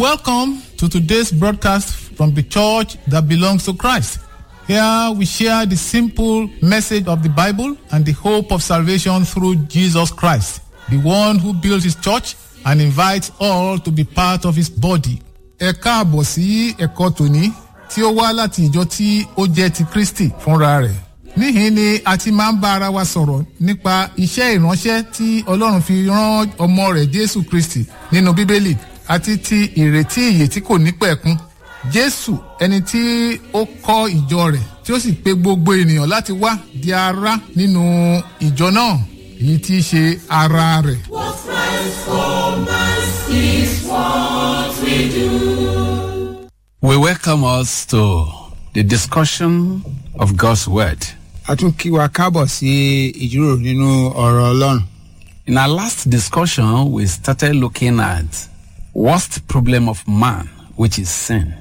Welcome to today's broadcast from the church that belongs to Christ. Here we share the simple message of the Bible and the hope of salvation through Jesus Christ, the one who built his church and invites all to be part of his body. Ẹ káàbọ̀ sí ẹ̀kọ́ tòní tí ó wá láti ìjọ tí ó jẹ́ ti Kristi fúnra rẹ̀. Níhìn ni a ti máa ń bá ara wa sọ̀rọ̀ nípa iṣẹ́ ìránṣẹ́ tí Ọlọ́run fi rán ọmọ rẹ̀ Jésù Kristi nínú Bíbélì àti ti ìrètí ìyè tí kò ní pẹ̀kun. Jésù ẹni tí ó kọ́ ìjọ rẹ̀ tí ó sì pe gbogbo ènìyàn láti wá di ara nínú ìjọ náà èyí tí í ṣe ara rẹ̀. What Christ for us is what we do. We welcome us to the discussion of God's Word. a tún kí wa káàbọ̀ sí ìjíròrò nínú ọ̀rọ̀ ọlọ́run. In our last discussion, we started looking at worst problem of man, which is sin.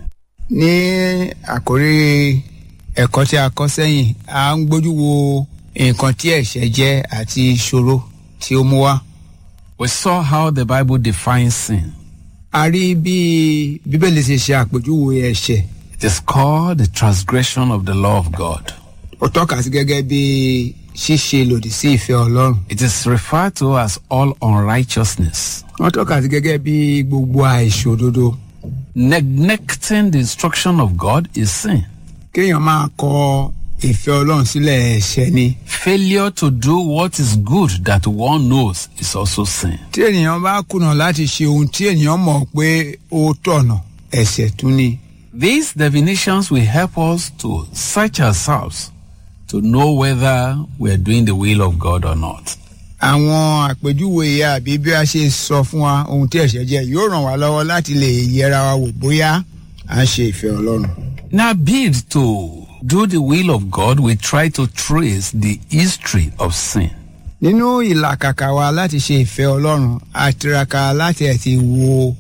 ní àkórí ẹ̀kọ́ tí a kọ́ sẹ́yìn a ń gbójú wo nǹkan tí ẹ̀ṣẹ̀ jẹ́ àti ìṣòro tí ó mú wá. We saw how the Bible defines sin. a rí bí bíbélì ṣe ṣe àpèjúwe ẹ̀ṣẹ̀ It is called the transgression of the law of God. ó tọ́ka sí gẹ́gẹ́ bí ṣíṣe lòdì sí ìfẹ́ ọlọ́run. It is referred to as all unrighteousness, wọ́n tọ́ka sí gẹ́gẹ́ bí gbogbo àìṣòdodo. neglecting the instruction of God is sin. kéèyàn máa kọ ìfẹ́ ọlọ́run sílẹ̀ ẹ̀ṣẹ̀ ni. Failure to do what is good that one knows is also sin. tí ènìyàn bá kùnà láti ṣe ohun tí ènìyàn mọ̀ pé ó tọ̀nà ẹ̀ṣẹ̀ tún ni. These definitions will help us to search ourselves to know whether we are doing the will of God or not. àwọn àpèjúwe yìí àbí bí a ṣe sọ fún wa ohun tí ẹ̀ṣẹ̀ jẹ́ yóò ràn wá lọ́wọ́ láti lè yẹra wa wò bóyá à ń ṣe ìfẹ́ ọlọ́run. In our bid to do the will of God, we try to trace the history of sin. nínú ìlàkàkà wa láti ṣe ìfẹ́ ọlọ́run a tiraka láti ẹ̀ ti wo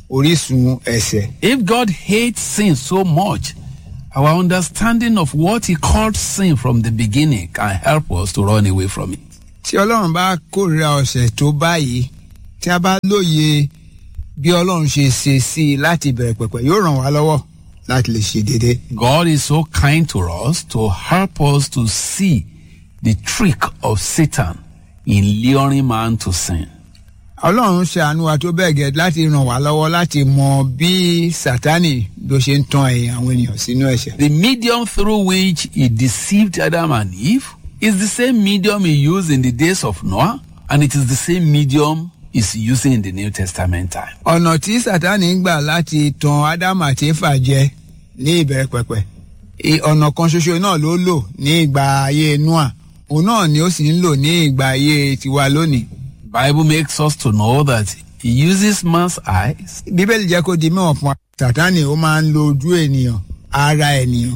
orísun ẹ̀ṣẹ̀. If God hates sin so much, our understanding of what He called sin from the beginning can help us to run away from it. tí ọlọ́run bá kórìíra ọ̀sẹ̀ tó báyìí tí a bá lóye bí ọlọ́run ṣe ṣe sí i láti bẹ̀rẹ̀ pẹ̀pẹ̀ yóò ràn wá lọ́wọ́ láti lè ṣe déédéé. God is so kind to us to help us to see the trick of Satan in luring man to sin. ọlọ́run ṣàánú wa tó bẹ́ẹ̀ gẹ́ láti ràn wá lọ́wọ́ láti mọ bí sátánì ló ṣe ń tan ẹ̀yìn àwọn ènìyàn sínú ẹ̀ṣẹ̀. The medium through which he deceived Adam and Eve is the same medium he used in the days of Noah, and it is the same medium he's using in the New Testament time. ọ̀nà tí sátánì ń gbà láti tan ádámù àti éfà jẹ ní ìbẹ̀rẹ̀ pẹ̀pẹ̀ I- ọ̀nà kan ṣoṣo náà ló lò ní ìgbà ayé noah òun náà ni ó sì ń lò ní ìgbà ayé tiwa lónìí. Bible makes us to know that he uses man's eyes, bíbélì jẹ́ kó di mẹ́wọ̀n fún wa sátánì ó máa ń lo ojú ènìyàn ara ènìyàn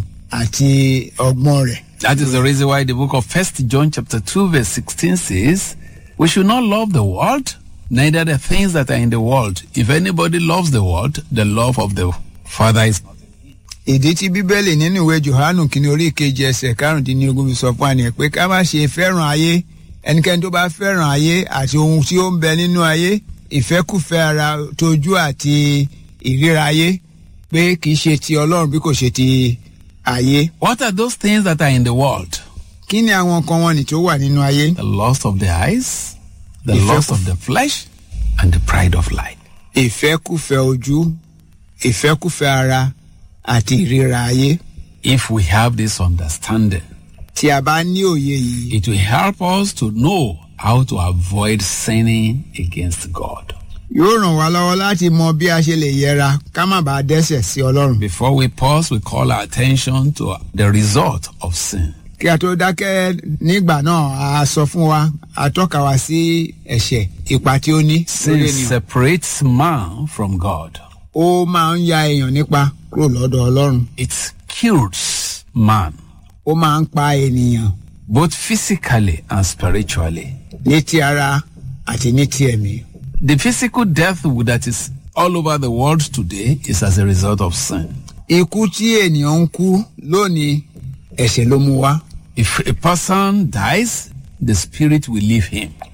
àti ọgbọ́n rẹ̀. That is the reason why the book of First John chapter 2 verse 16 says, We should not love the world, neither the things that are in the world. If anybody loves the world, the love of the Father is not. ìdí tí bíbélì nínú ìwé johannu kìíní orí ìkejì ẹsẹ̀ karùndínlógún fi sọ fún wa nìyẹn pé ká má ṣe fẹ́ràn ayé ẹnikẹ́ni tó bá fẹ́ràn ayé àti ohun tí ó ń bẹ nínú ayé ìfẹ́kùfẹ́ ara tójú àti ìríra ayé pé kì í ṣe ti ọlọ́run bí kò ṣe ti ayé. What are those things that are in the world? kí ni àwọn nǹkan wọn nì tó wà nínú ayé? The lust of the eyes, the Ìfẹ́ lust kù- of the flesh, and the pride of life. ìfẹ́kùfẹ́ ojú ìfẹ́kùfẹ́ ara àti ìríra ayé. If we have this understanding, tí a bá ní òye yìí it will help us to know how to avoid sinning against God. yóò ràn wá lọ́wọ́ láti mọ bí a ṣe lè yẹra ká má bàa dẹ́sẹ̀ sí ọlọ́run. Before we pause, we call our attention to the result of sin. kí a tó dákẹ́ nígbà náà a sọ fún wa a tọ́ka wa sí ẹ̀ṣẹ̀ ipa tí ó ní lórí Sin ènìyàn. separates man from God. ó máa ń ya èèyàn nípa kúrò lọ́dọ̀ ọlọ́run. It kills man, ó máa ń pa ènìyàn both physically and spiritually. ní ti ara àti ní ti ẹ̀mí. The physical death that is all over the world today is as a result of sin. ikú tí ènìyàn ń kú lónìí ẹ̀ṣẹ̀ ló mú wá. If a person dies, the spirit will leave him.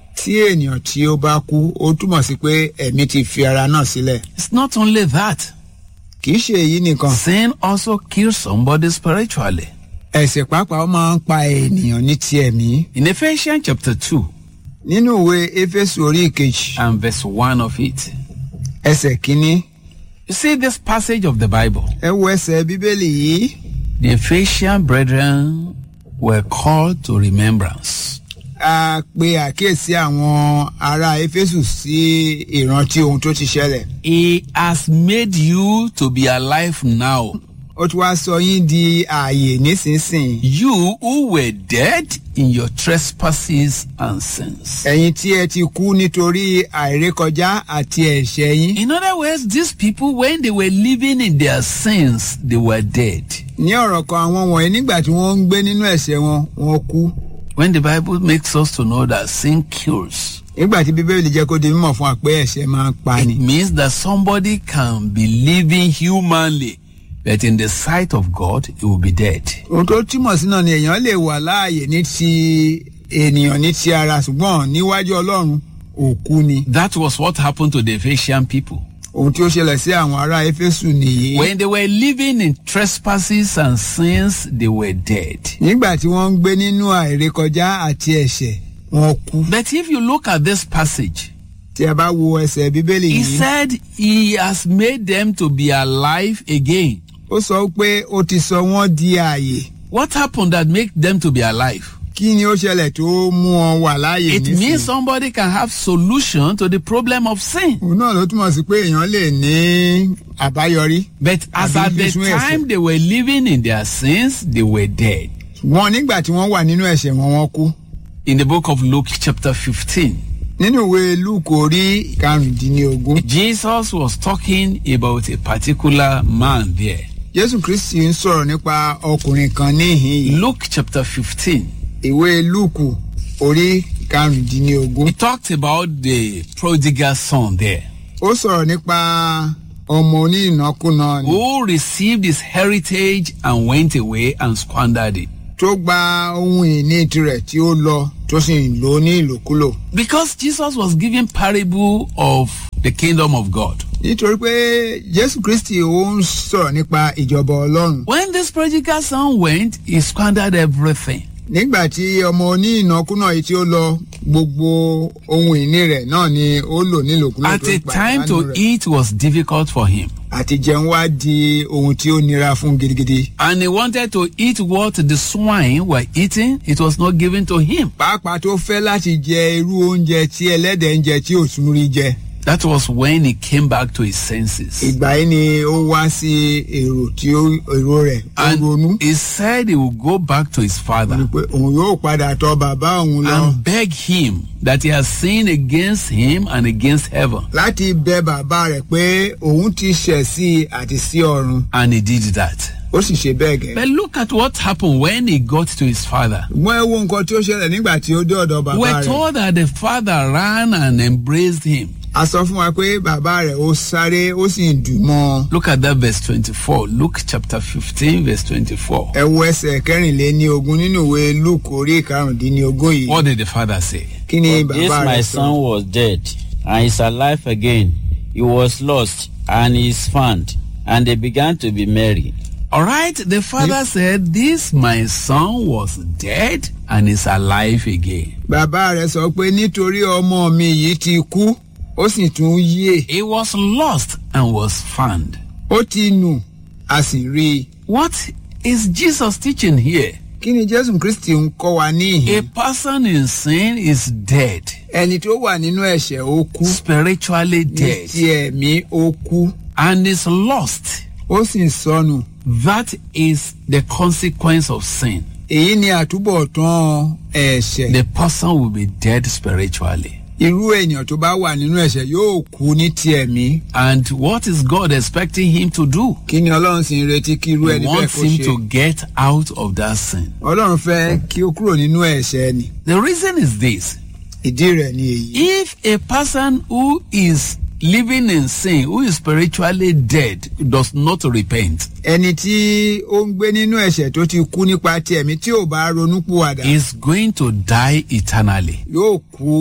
tí ènìyàn tí ó bá kú ó túmọ̀ sí pé ẹ̀mí ti fi ara náà sílẹ̀ It's not only that. kì í ṣe èyí nìkan Sin also kills somebody spiritually. ẹ̀ṣẹ̀ pàápàá ó máa ń pa ènìyàn ní ti ẹ̀mí In Ephesians chapter 2 nínú ìwé éfésù orí ìkejì and verse 1 of it, ẹsẹ̀ kínní you see this passage of the Bible. ẹ wo ẹsẹ̀ bíbélì yìí The Ephesian brethren were called to remembrance. a pe àkíyèsí àwọn ará éfésù sí ìrántí ohun tó ti ṣẹlẹ̀ He has made you to be alive now. ó ti wá sọ yín di ààyè nísinsìnyí You who were dead in your trespasses and sins. ẹ̀yin tí ẹ ti kú nítorí àìrékọjá àti ẹ̀ṣẹ̀ yín In other words, these people, when they were living in their sins, they were dead. ní ọ̀rọ̀ kan àwọn wọ̀nyí nígbà tí wọ́n ń gbé nínú ẹ̀ṣẹ̀ wọn wọ́n kú When the Bible makes us to know that sin kills, nígbà tí bíbélì jẹ́ kó di mímọ̀ fún wa pé ẹ̀ṣẹ̀ máa ń pa ni it means that somebody can be living humanly, but in the sight of God, he will be dead. ohun tó túmọ̀ sí náà ni èèyàn lè wà láàyè ní ti ènìyàn ní ti ara ṣùgbọ́n níwájú ọlọ́run òkú ni That was what happened to the Ephesian people. ohun tí ó ṣẹlẹ̀ sí àwọn ará éfésù nìyí When they were living in trespasses and sins, they were dead. nígbà tí wọ́n ń gbé nínú àìrékọjá àti ẹ̀ṣẹ̀ wọn kú But if you look at this passage, tí a bá wo ẹsẹ̀ bíbélì he yìí said he has made them to be alive again. ó sọ pé ó ti sọ wọ́n di ààyè What happened that make them to be alive? kí ni ó ṣẹlẹ̀ tó mú wọn wà láàyè It nísìnyí means somebody can have solution to the problem of sin. òun náà ló túmọ̀ sí pé èèyàn lè ní àbáyọrí But as Àbí at the fífún ẹ̀ṣẹ̀. time they were living in their sins, they were dead. wọn nígbà tí wọ́n wà nínú ẹ̀ṣẹ̀ wọn wọ́n kú In the book of Luke chapter 15, nínú ìwé lúùkù orí karùndínlógún Jesus was talking about a particular man there. jésù kristi ń sọ̀rọ̀ nípa ọkùnrin kan níhìn yìí Luke chapter 15. ìwé lúùkù orí karùndínlógún He talked about the prodigal son there ó sọ̀rọ̀ nípa ọmọ onínàkúnà ni who received his heritage and went away and squandered it. tó gba ohun ìní tirẹ̀ tí ó lọ tó sì ń lò ó ní ìlòkulò Because Jesus was giving parable of the kingdom of God. nítorí pé jésù kristi ó ń sọ̀rọ̀ nípa ìjọba ọlọ́run When this prodigal son went, he squandered everything. nígbà tí ọmọ onínàkúnà yìí tí ó lọ gbogbo ohun ìní rẹ̀ náà ni ó lò nílòkulò At tó a pàdánù time to rẹ̀. eat was difficult for him. àti jẹun wá di ohun tí ó nira fún gidigidi. And he wanted to eat what the swine were eating. It was not given to him. pàápàá tó fẹ́ láti jẹ irú oúnjẹ tí ẹlẹ́dẹ̀ ń jẹ tí ò tún rí jẹ. That was when he came back to his senses. ìgbà yìí ni ó wá sí èrò tí ó èrò rẹ̀ ó ronú. And he said he would go back to his father pé òun yóò padà tọ bàbá òun lọ and beg him that he has sinned against him and against heaven. láti bẹ bàbá rẹ̀ pé òun ti ṣẹ̀ sí i àti sí ọ̀run. And he did that. ó sì ṣe bẹ́ẹ̀ gẹ́. But look at what happened when he got to his father. wọ́n ẹ wo nǹkan tí ó ṣẹlẹ̀ nígbà tí ó dé ọ̀dọ̀ bàbá We're rẹ̀. told that the father ran and embraced him. a sọ fún wa pé bàbá rẹ̀ ó sáré ó sì ń dùn mọ́ ọ. Look at that verse 24. Luke chapter 15, verse 24. ẹ wo ẹsẹ̀ kẹrìnléní ogún nínú ìwé luke orí karùndínlógún yìí. What did the father say? kí ni But this bàbá my rẹ̀ son sọ. was dead, and is alive again. He was lost, and is found. And they began to be merry. All right, the father said, This my son was dead and is alive again. bàbá rẹ̀ sọ pé nítorí ọmọ mi yìí ti kú ó sì tún yè He was lost and was found. ó ti nù a sì rí i. What is Jesus teaching here? kí ni jésù kristi ń kọ́ wa A níhìn. person in sin is dead, ẹni tó wà nínú ẹ̀ṣẹ̀ ó kú spiritually ní dead, ti ẹ̀mí ó kú and is lost. ó sì sọnù. That is the consequence of sin. èyí ni àtúbọ̀tán ẹ̀ṣẹ̀. The person will be dead spiritually. irú ènìyàn tó bá wà nínú ẹ̀ṣẹ̀ yóò kú ní ti ẹ̀mí. And what is God expecting him to do? kí ni ọlọ́run sì ń retí kí irú He ẹni bẹ́ẹ̀ wants kó him ṣe. to get out of that sin. ọlọ́run fẹ́ kí ó kúrò nínú ẹ̀ṣẹ̀ ni. The reason is this ìdí rẹ̀ ni èyí. if a person who is living in sin, who is spiritually dead, does not repent, ẹni tí ó ń gbé nínú ẹ̀ṣẹ̀ tó ti kú nípa ti ẹ̀mí tí ò bá ronú pùwàdà is going to die eternally. yóò kú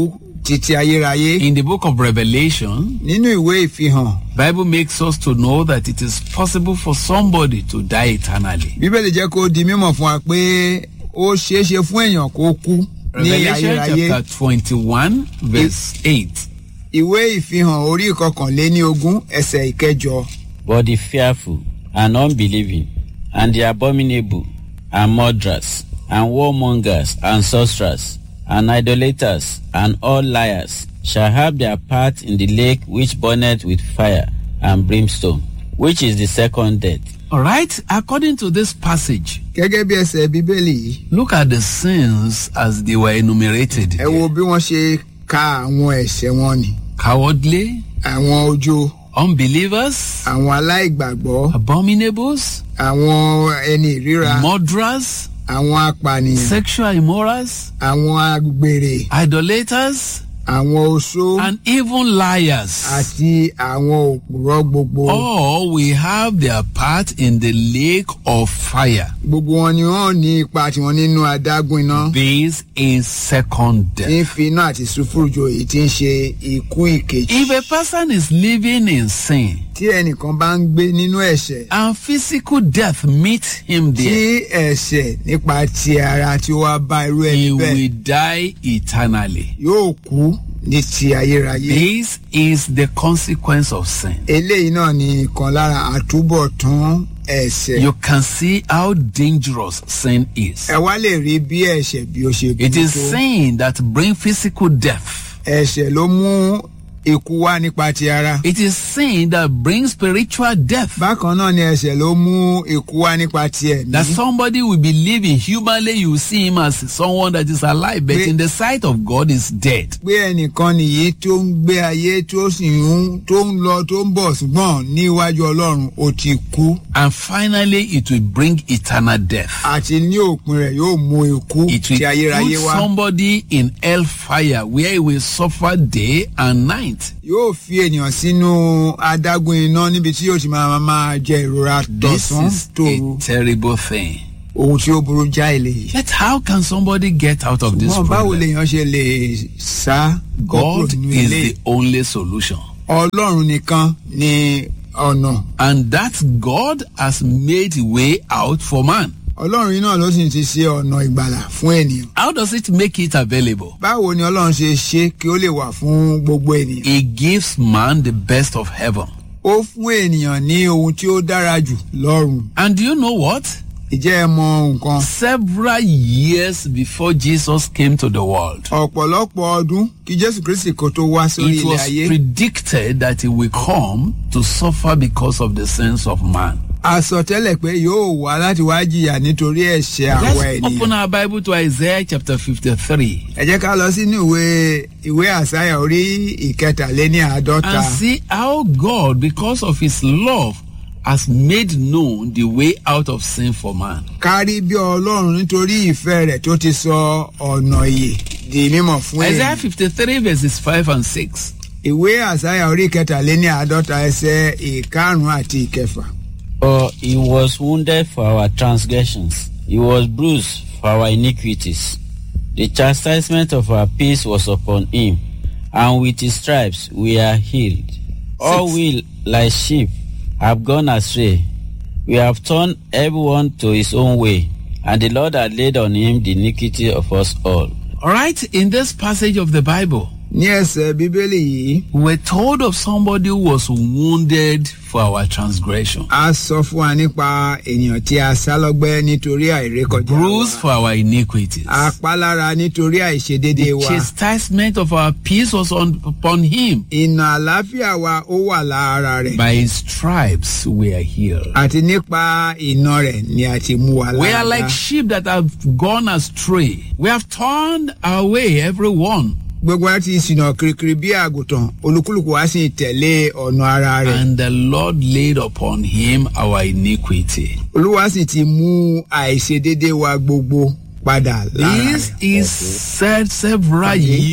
títí ayérayé In the book of Revelation, nínú ìwé ìfihàn Bible makes us to know that it is possible for somebody to die eternally. bíbélì jẹ́ kó di mímọ̀ fún wa pé ó ṣeé ṣe fún èèyàn kó kú ní Revelation ayérayé chapter 21, verse 8. ìwé ìfihàn orí ìkọkànléní ogún ẹsẹ̀ ìkẹjọ But the fearful and unbelieving, and the abominable, and murderers, and warmongers, and sorcerers, and idolaters, and all liars shall have their part in the lake which burneth with fire and brimstone, which is the second death. All right, according to this passage, gẹ́gẹ́ bí ẹsẹ̀ bíbélì yìí look at the sins as they were enumerated. ẹ wo bí wọ́n ṣe ka àwọn ẹ̀ṣẹ̀ wọn ni Cowardly, àwọn ojo unbelievers, àwọn aláìgbàgbọ́ abominables, àwọn ẹni ìríra murderers, àwọn apànìyàn sexual immorals, àwọn agbèrè idolaters, àwọn oṣó and even liars. àti àwọn òpùrọ́ gbogbo All will have their part in the lake of fire. gbogbo wọn ni wọ́n ní ipa tiwọn nínú adágún iná This is second tí ń death. fi iná àti sùfúrùjò èyí tí ń ṣe ikú ìkejì If a person is living in sin tí ẹnìkan bá ń gbé nínú ẹ̀ṣẹ̀ and physical death meets him tí there, ẹ̀ṣẹ̀ nípa ti ara tí ó wá bá irú he ẹni bẹ́ẹ̀ will die eternally. yóò kú ní ti ayérayé. This is the consequence of sin. eléyìí náà ni ìkan lára àtúbọ̀tán ẹ̀ṣẹ̀. You can see how dangerous sin is. ẹ wá lè rí bí ẹ̀ṣẹ̀ bí ó ṣe It burú is tó. sin that brings physical death. ẹ̀ṣẹ̀ ló mú ikú wá nípa ti ara. It is sin that brings spiritual death. bákan náà ni ẹ̀ṣẹ̀ ló mú ikú wá nípa ti ẹ̀mí. That somebody will be living humanly, you see him as someone that is alive, but Pé- in the sight of God is dead. pé ẹnìkan nìyí tó ń gbé ayé tó sì ń tó ń lọ tó ń bọ̀ ṣùgbọ́n níwájú ọlọ́run ó ti kú. And finally, it will bring eternal death. àti ní òpin rẹ̀ yóò mú ikú It ti will ayérayé put wá. somebody in hellfire where he will suffer day and night. yóò fi ènìyàn sínú adágún iná níbi tí yóò ti máa máa jẹ ìrora This tọ̀sán is tòru. a terrible thing. ohun tí ó burú jáì lèyí. Yet how can somebody get out of this wọn báwo problem? lèèyàn ṣe lè sá kókó God nínú is ilé the only solution. ọlọ́run nìkan ni ọ̀nà And that God has made way out for man. ọlọ́run yìí náà ló sì ti ṣe ọ̀nà ìgbàlà fún ènìyàn. How does it make it available? báwo ni ọlọ́run ṣe ṣe kí ó lè wà fún gbogbo ènìyàn. He gives man the best of heaven. ó fún ènìyàn ní ohun tí ó dára jù lọ́run. And do you know what? ìjẹ́ ẹ mọ nǹkan. Several years before Jesus came to the world, ọ̀pọ̀lọpọ̀ ọdún kí jésù kristi kò tó wá sórí it ilẹ̀ was ayé. predicted that he will come to suffer because of the sins of man. àsọtẹ́lẹ̀ pé yóò wá láti wá jìyà nítorí ẹ̀ṣẹ̀ àwa Let's open ènìyàn. our Bible to Isaiah chapter 53 ẹ jẹ́ ká lọ sínú ìwé ìwé àsáyà orí ìkẹtàléní àádọ́ta. and see how God, because of his love, has made known the way out of sin for man. kárí bí ọlọ́run nítorí ìfẹ́ rẹ̀ tó ti sọ ọ̀nà ìyè di mímọ̀ fún Isaiah èèyàn. 53 verses 5 and 6. ìwé àsáyà orí ìkẹtàléní àádọ́ta ẹsẹ̀ ìkarùn-ún àti ìkẹfà. For he was wounded for our transgressions, he was bruised for our iniquities. The chastisement of our peace was upon him, and with his stripes we are healed. All Six. we, like sheep, have gone astray. We have turned everyone to his own way, and the Lord had laid on him the iniquity of us all. All right, in this passage of the Bible, ní ẹsẹ̀ bíbélì yìí we're told of somebody who was wounded for our transgression, a sọ fún wa nípa ènìyàn tí a sá lọ́gbẹ́ nítorí àìrékọjá bruised wa. for our iniquities. apálára nítorí àìṣedéédé wa. Chastisement of our peace was on, upon him. ìnà àlàáfíà wa ó wà lára rẹ̀. By his stripes we are healed. àti nípa iná rẹ̀ ni a ti mú wa We are lára. like sheep that have gone astray. We have turned away everyone. gbogbo wa ti ṣìnà kirikiri bí àgùntàn olúkúlùkù wa sì tẹ̀lé ọ̀nà ara rẹ̀. And the Lord laid upon him our iniquity. olúwa sì ti mú àìṣedéédé wa gbogbo padà lára This rẹ̀. is said several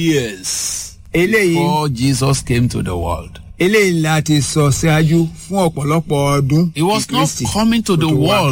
years eléyìí before Jesus came to the world. eléyìí la ti sọ ṣáájú fún ọ̀pọ̀lọpọ̀ ọdún. He was kí not Kristi coming to kó the tó wá. world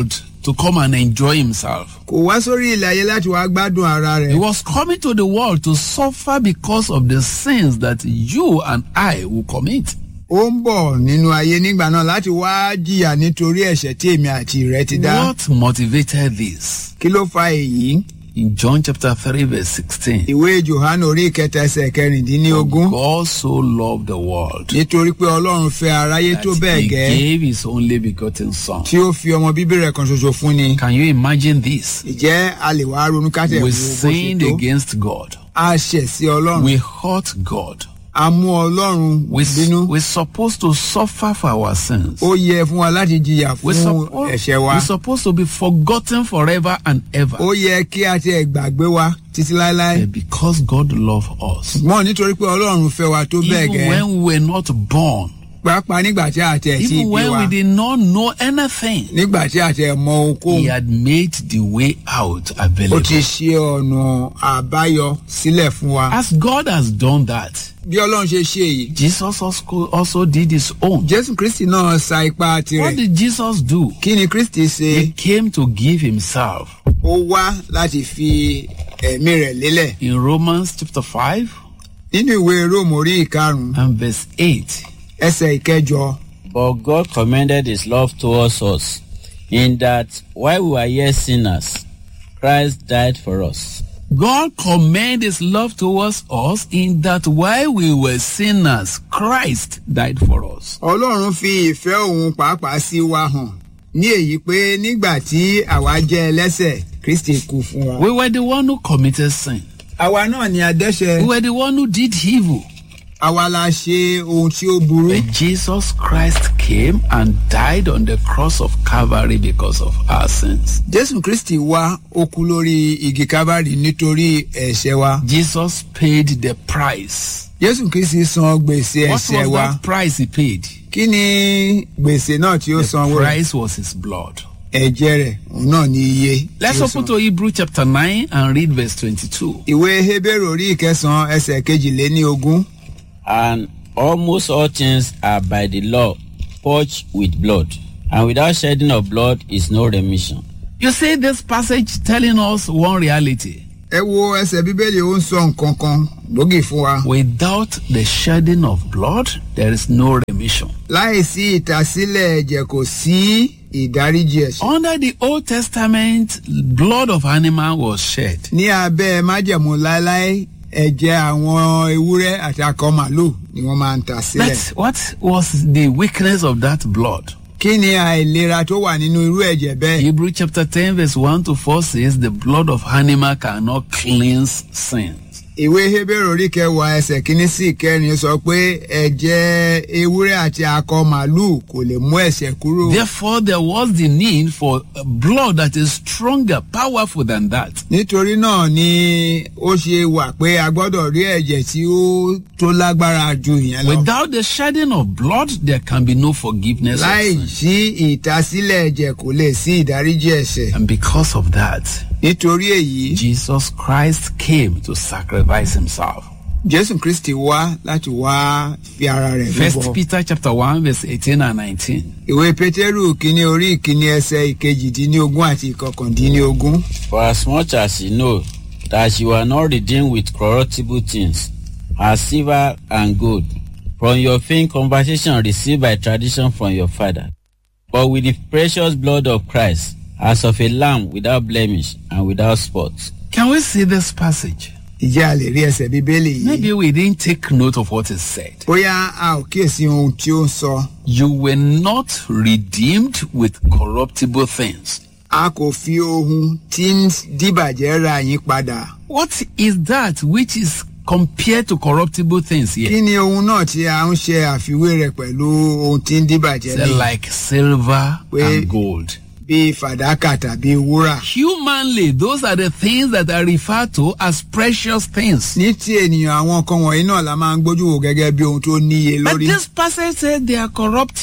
to come and enjoy himself. kò wá sórí ilẹ̀ ayé láti wá gbádùn ara He rẹ̀ was coming to the world to suffer because of the sins that you and I will commit. ó ń bọ̀ nínú ayé nígbà náà láti wá jìyà nítorí ẹ̀ṣẹ̀ tí èmi àti rẹ̀ ti dá What motivated this? kí ló fa èyí In John chapter 3 verse 16. ìwé johannu orí ìkẹta ẹsẹ̀ kẹrìndínlógún God so loved the world nítorí pé ọlọ́run fẹ́ aráyé tó that bẹ́ẹ̀ he gẹ́ gave his only begotten son. tí ó fi ọmọ bíbí rẹ̀ kan ṣoṣo fún ni Can you imagine this? ìjẹ́ a lè wá ronú kátẹ̀ wo We bó ṣe sinned tó against God. a ṣẹ̀ sí ọlọ́run We hurt God. a mú ọlọ́run We, bínú we're supposed to suffer for our sins. ó yẹ fún wa láti jìyà We're, fún suppo- ẹ̀ṣẹ̀ wa we're supposed to be forgotten forever and ever. ó yẹ kí a tiẹ̀ gbàgbé wa títí láéláé But because God loved us, mọ́ nítorí pé ọlọ́run fẹ́ wa tó bẹ́ẹ̀ even gẹ́ when we were not born, pàápàá nígbà tí a tiẹ̀ tí even bí when wa we did not know anything, nígbà tí a tiẹ̀ mọ He ohunkóhun had made the way out ó available. ti ṣe ọ̀nà àbáyọ sílẹ̀ fún wa As God has done that, bí ọlọ́run ṣe ṣe èyí Jesus also, also did his own. jésù kristi náà sa ipá What tirẹ̀ did Jesus do? kí ni kristi ṣe He came to give himself. ó wá láti fi ẹ̀mí rẹ̀ lélẹ̀ In Romans chapter 5 nínú ìwé róòmù orí ìkarùn-ún and verse 8, ẹsẹ̀ ìkẹjọ But God commended his love towards us, in that while we were yet sinners, Christ died for us. God commended his love towards us in that while we were sinners, Christ died for us. ọlọ́run fi ìfẹ́ òun pàápàá sí wa hàn ní èyí pé nígbà tí àwa jẹ́ ẹlẹ́sẹ̀ kristi kú fún wa. We were the one who committed sin. àwa náà ni adẹ́ṣẹ̀ We were the one who did evil. àwa la ṣe ohun tí ó burú. But Jesus Christ came and died on the cross of Calvary because of our sins. jésù kristi wá ó kú lórí igi kábàárì nítorí ẹ̀ṣẹ̀ wa. Jesus paid the price. jésù kristi san gbèsè What ẹ̀ṣẹ̀ was wa. that price he paid? kí ni gbèsè náà tí ó The san wọ́n. price was his blood. ẹ̀jẹ̀ rẹ̀ òun náà ní iye. tí Let's ó open san. to Hebrew chapter 9 and read verse 22. ìwé hebrew orí ìkẹsàn-án ẹsẹ̀ kejìléní ogún. And almost all things are by the law purged with blood, and without shedding of blood is no remission. You see this passage telling us one reality. ẹ wo ẹsẹ̀ bíbélì ó ń sọ nǹkan kan lógì fún wa. Without the shedding of blood, there is no remission. láìsí ìtasílẹ̀ ẹ̀jẹ̀ kò sí ìdáríjì ẹ̀ṣẹ̀. Under the Old Testament, blood of animal was shed. ní abẹ́ májẹ̀mú láéláé ẹ̀jẹ̀ àwọn ewúrẹ́ àti akọ màlúù ni wọ́n máa ń ta sílẹ̀. But what was the weakness of that blood? kí ni àìlera tó wà nínú irú ẹ̀jẹ̀ bẹ́ẹ̀. Hebrew chapter 10 verse 1 to 4 says the blood of animal cannot cleanse sins. ìwé hebrew orí kẹwàá ẹsẹ̀ kínní sí ìkẹrin sọ pé ẹ̀jẹ̀ ewúrẹ́ àti akọ màlúù kò lè mú ẹ̀ṣẹ̀ kúrò. Therefore, there was the need for a blood that is stronger, powerful than that. nítorí náà ni ó ṣe wà pé a gbọ́dọ̀ rí ẹ̀jẹ̀ tí ó tó lágbára ju ìyẹn lọ. Without the shedding of blood, there can be no forgiveness. Of láì sin. sí ìtasílẹ̀ ẹ̀jẹ̀ kò lè sí ìdáríjì ẹ̀ṣẹ̀. And because of that, nítorí èyí Jesus Christ came to sacrifice himself. jésù kristi wá láti wá fi ara rẹ̀ First lúbọ. Peter chapter 1 verse 18 and 19. ìwé pétérù kínní orí ìkíní ẹsẹ̀ ìkejìdínlógún àti ìkọkàndínlógún. For as much as you know that you are not redeemed with corruptible things, as silver and gold, from your vain conversation received by tradition from your father, but with the precious blood of Christ, as of a lamb without blemish and without spot. Can we see this passage? ìjẹ́ a lè rí ẹsẹ̀ bíbélì yìí. Maybe we didn't take note of what is said. bóyá a ò kíyèsí ohun tí ó ń sọ. You were not redeemed with corruptible things. a kò fi ohun tí ń dìbàjẹ́ ra yín padà. What is that which is compared to corruptible things here? kí ni ohun náà tí a ń ṣe àfiwé rẹ̀ pẹ̀lú ohun tí ń dìbàjẹ́ They're ní like silver Wait. and gold. bíi fàdákà tàbí wúrà. Humanly, those are the things that are referred to as precious things. ní ti ènìyàn àwọn nǹkan wọ̀nyí náà la máa ń gbójú wò gẹ́gẹ́ bí ohun tó níye But lórí. this passage says they are corruptible.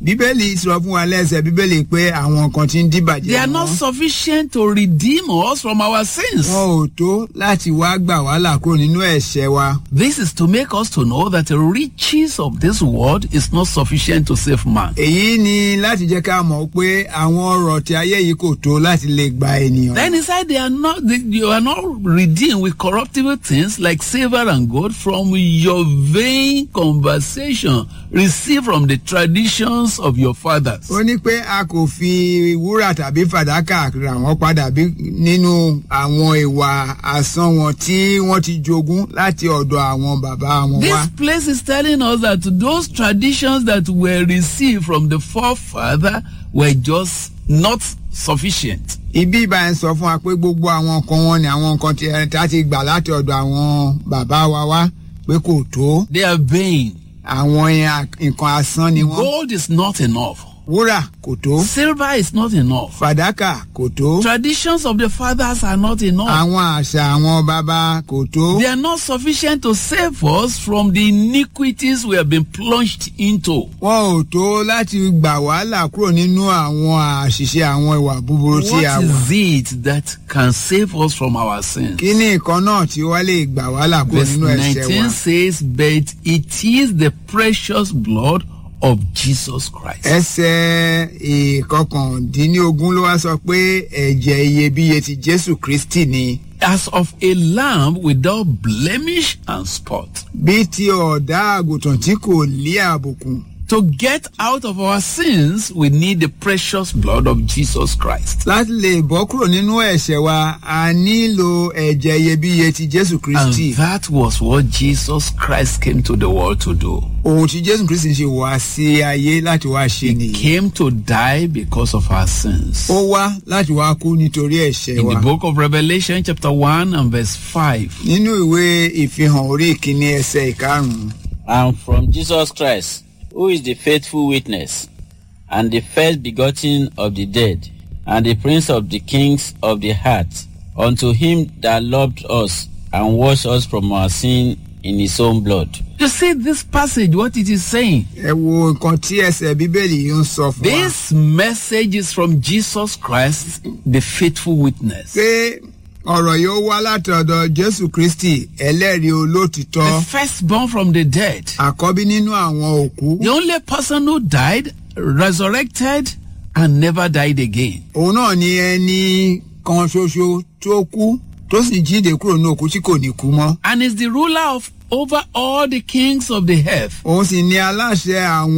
bíbélì sọ fún wa lẹ́sẹ̀ bíbélì pé àwọn kan ti ń They dìbàjẹ́ are not wọn sufficient to redeem us from our sins. wọn ò tó láti wá gbà wá là kúrò nínú ẹ̀ṣẹ̀ wa. This is to make us to know that the riches of this world is not sufficient to save man. èyí ni láti jẹ́ ká mọ̀ pé àwọn ọrọ̀ tí ayé yìí kò tó láti lè gba ènìyàn. Then he said they are not they, you are not redeemed with corruptible things like silver and gold from your vain conversation received from the traditions of your fathers. ó ní pé a kò fi wúrà tàbí fàdákà rà wọ́n padà bí nínú àwọn ìwà asán wọn tí wọ́n ti jogún láti ọ̀dọ̀ àwọn bàbá wọn wá. This place is telling us that those traditions that were received from the forefather were just not sufficient. ibi ìbáyẹn sọ fún wa pé gbogbo àwọn nǹkan wọn ni àwọn nǹkan tí ẹ ta ti gbà láti ọ̀dọ̀ àwọn bàbá wa wá pé kò tó They are vain. àwọn yẹn nǹkan asán ni wọ́n. Gold is not enough. wúrà kò tó Silver is not enough. fàdákà kò tó Traditions of the fathers are not enough. àwọn àṣà àwọn bàbá kò tó. They are not sufficient to save us from the iniquities we have been plunged into. wọn ò tó láti gbà wàhálà kúrò nínú àwọn àṣìṣe àwọn ìwà búburú tí a What wà. is it that can save us from our sins? kí ni nǹkan náà tí wọ́n lè gbà wàhálà kúrò Verse nínú ẹ̀ṣẹ̀ 19 wa. says, But it is the precious blood of Jesus Christ. ẹsẹ̀ ìkọkàndínlógún ló wá sọ pé ẹ̀jẹ̀ iyebíye ti jésù kristi ni As of a lamb without blemish and spot. bí ti ọ̀dà àgùntàn tí kò lé àbùkù. To get out of our sins, we need the precious blood of Jesus Christ. láti lè bọ́ kúrò nínú ẹ̀ṣẹ̀ wa a nílò ẹ̀jẹ̀ iyebíye ti jésù kristi. And that was what Jesus Christ came to the world to do. ohun tí jésù kristi ṣe wá sí ayé láti wá ṣe nìyí. Came to die because of our sins. ó wá láti wá kú nítorí ẹ̀ṣẹ̀ In wa. the book of Revelation, chapter 1 and verse 5. nínú ìwé ìfihàn orí ìkíní ẹsẹ̀ ìkarùn-ún. and from Jesus Christ, who is the faithful witness, and the first begotten of the dead, and the prince of the kings of the heart, unto him that loved us and washed us from our sin in his own blood. You see this passage, what it is saying. ẹ wo nǹkan tí ẹsẹ̀ bíbélì yìí ń sọ fún wa. This message is from Jesus Christ, the faithful witness. pé ọ̀rọ̀ yóò wá láti ọ̀dọ̀ jésù kristi ẹlẹ́rìí olótìtọ́ The firstborn from the dead. àkọ́bí nínú àwọn òkú. The only person who died, resurrected, and never died again. òun náà ni ẹni kan ṣoṣo tó kú tó sì jíde kúrò ní òkú tí kò ní kú mọ́. And is the ruler of over all the kings of the earth. òun sì ni aláṣẹ àwọn.